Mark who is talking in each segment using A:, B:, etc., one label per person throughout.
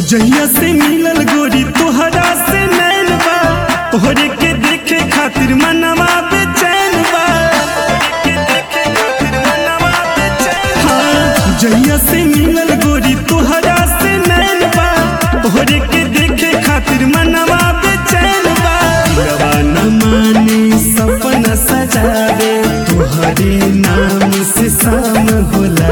A: जहिया से मिलल गोरी तोहरा से नैन बा तोहरे के देखे खातिर मनवा बेचैन बा हाँ, जहिया से मिलल गोरी तोहरा से नैन बा तोहरे के देखे खातिर मनवा बेचैन बा दिलवा न माने सपना सजावे तोहरे नाम से शाम होला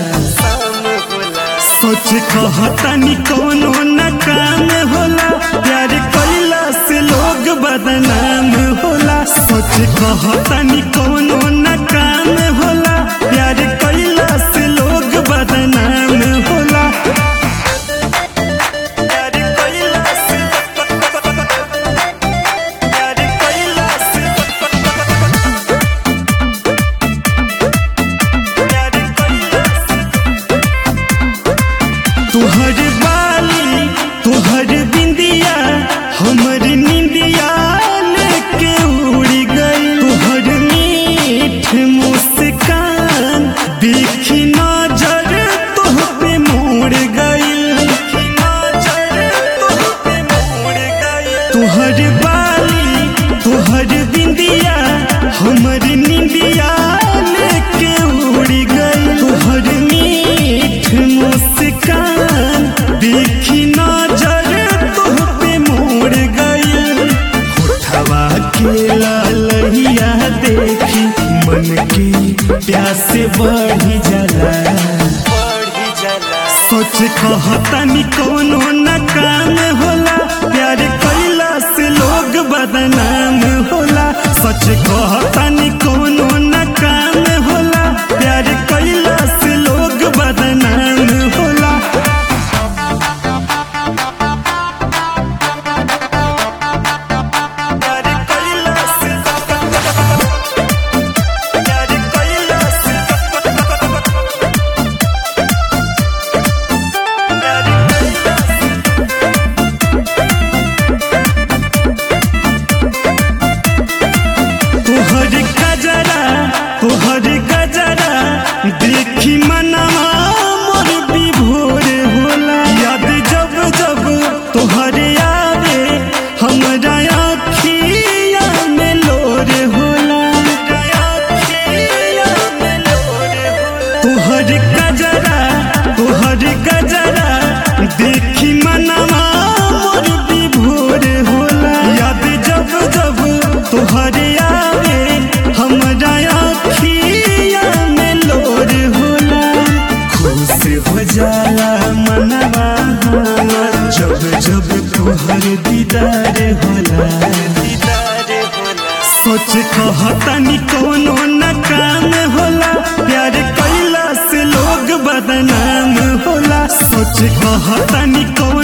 A: सोच कहतनी कोनो न काम होला प्यार कैला से लोग बदनाम होला सोच कहतनी कोनो न काम होला प्यार कैला से लोग बदनाम होला प्यार कैला से प्यार कैला से प्यार कैला से तुहर बाली तुहर बिंदिया हमर निंदिया लेके उड़ गई तुहर मीठ मुस्कान देखी नजर तुह पे मोड़ गई तुहर बाली तुहर बिंदिया हमर निंदिया लेके उड़ गई तुहर मीठ मुस्कान देखी नजर तुह पे मोड़ गई होठवा के ललहिया देखी मन के प्यास बढ़ी जाला सोच कहतनी कोनो न काम होला प्यार कैला से लोग बदनाम होला सच कहतनी कोनो न काम होला प्यार कैला से लोग बदनाम होला प्यार कैला से प्यार कैला से प्यार कैला से तोहर गजरा तोहर गजरा देखी मनवा मोर विभोर होला याद जब जब तोहर आवे हमरा आँखिया में लोर होला तोहर गजरा तोहर गजरा देखी मनवा मोर विभोर होला याद जब जब तोहर आवे हमरा आँखिया में लोर होला खुश हो जाला मनवा हमर जब जब तोहर दीदार होला सोच कहतनी कोनो न काम होला प्यार कैला से लोग बदनाम होला सोच कहतनी कोनो